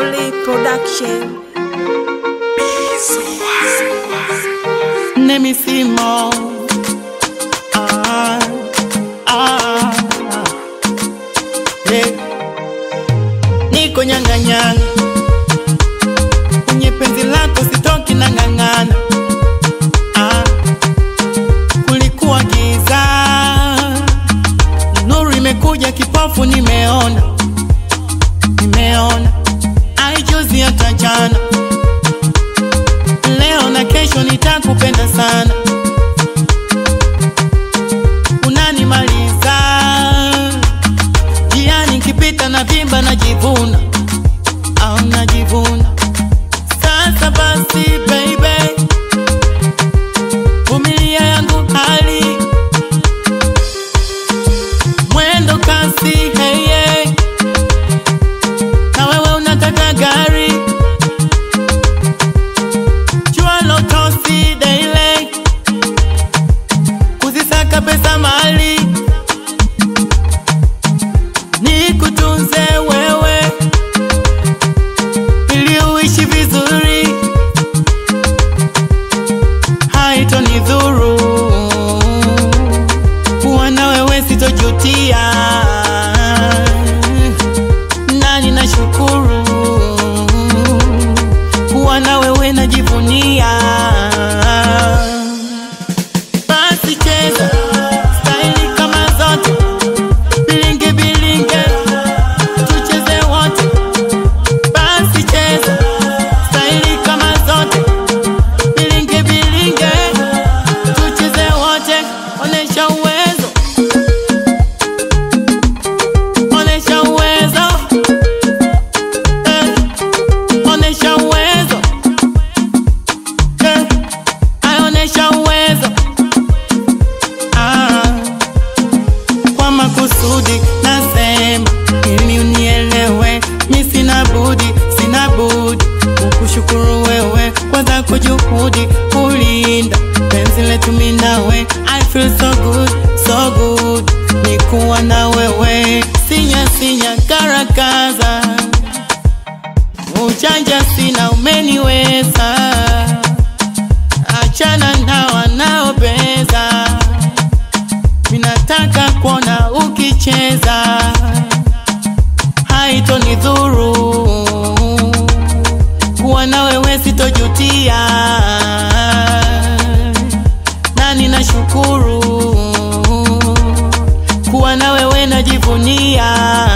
Holy Production. Name is Simo. Ah, ah, yeah. Niko nyanga nyanga kwenye penzi lako sitoki na ng'ang'ana. Ah, kulikuwa giza, nuru imekuja, kipofu nimeona, nimeona aijuzi hata jana leo na kesho nitakupenda sana, unanimaliza jiani, nikipita na vimba najivuna, au najivuna. Sasa basi baby, vumilia yangu hali mwendo kasi, hey, hey. na wewe unataka gari jua lotosi daily kuzisaka pesa mali nikutunze wewe ili uishi vizuri haitonidhuru kuwa na wewe sitojutia nani nashukuru kuwa na wewe najivunia. Basi cheza staili kama zote, bilinge bilinge, tucheze wote. Basi cheza staili kama zote, bilinge bilinge, tucheze wote. Onesha uwezo, onesha uwezo, eh, onesha uwezo Eh, aonesha uwezo ah, kwa makusudi nasema ili unielewe, mi sina budi, sina budi kukushukuru wewe kwa zako juhudi kulinda penzi letu mi nawe. I feel so good, so good nikuwa na wewe, sinya sinya karakaza ujanja sina, umeniweza achana na wanaobeza, minataka kuona ukicheza, haitonidhuru kuwa na wewe, sitojutia na ninashukuru kuwa na wewe, najivunia